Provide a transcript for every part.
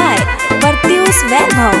by Pratyush Vaibhav.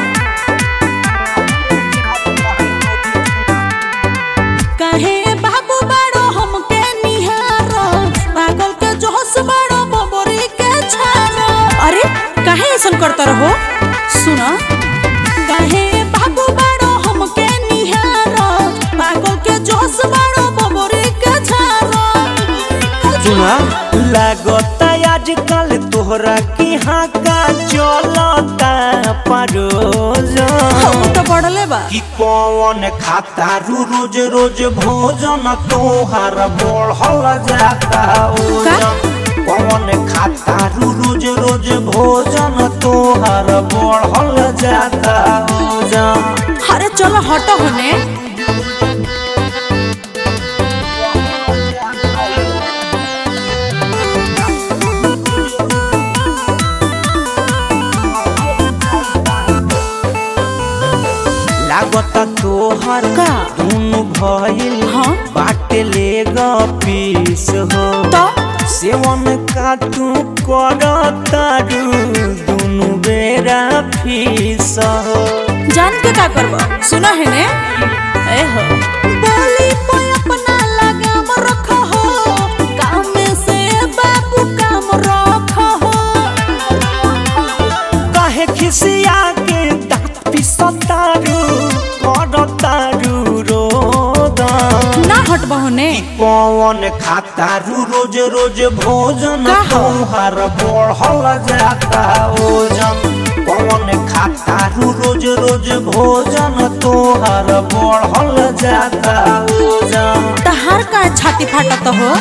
काहे बाबू बड़ो हमके निहारो पागल के जोश बड़ो बबरी के छानो अरे काहे ऐसन करता रहो सुनो काहे बाबू बड़ो हमके निहारो पागल के जोश बड़ो बबरी के छानो सुना लागता आजकल तोहरा की हाँ का चलता परोज हम तो पढ़ले बा कि कौन खाता रू रोज रोज भोजन तोहार बढ़ल जाता ओजन कौन खाता रू रोज रोज भोजन तोहार बढ़ल जाता ओजन अरे चलो हटो होने लागता तोहर का? दुनु भइल हाँ? बाटे ले पीस हो तो सेवन का तू करता दुनु बेरा फीस हो जान के का करबो सुना है ने ए हो बोली पे अपना लगाम रखो हो काम में से बाबू काम रखो हो काहे खिसिया के दांत पिसतारू करतारू रोदन ना हटबो होने कौन खाता रू रोज रोज भोजन का हो? तोहार बढ़ल जाता ओजन कौन खाता रू रोज रोज भोजन तोहार बढ़ल जाता ओजन तहार का छाती फाटत हो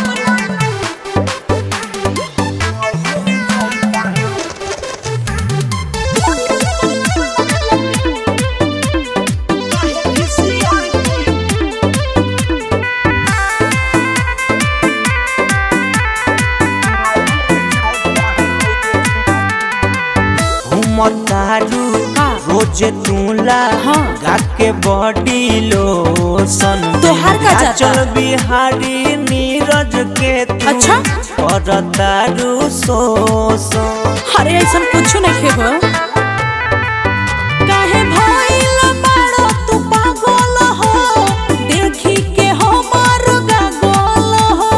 घुमतारू का? रोज तूला हाँ। गा के बॉडी लोशन तोहार का जाता? चल बिहारी नीरज के तू अच्छा? करतारू शोषण अरे ऐसा कुछ नहीं खे हो काहे भइल बाड़ो तू पागल हो देखी के हमर गागल हो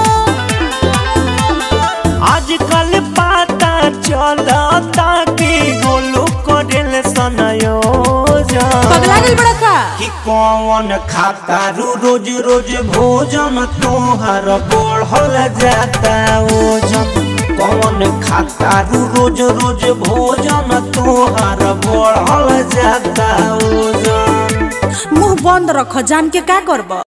आजकल पता चलता कि गोलू करेल सनयोजन पगला गेल बड़ा का कि कौन खाता रू रोज रोज भोजन तोहर बढ़ल जाता ओजन कौन खाता रू रोज रोज भोजन तोहर बढ़ल जाता ओजन मुंह बंद रख जान के का करब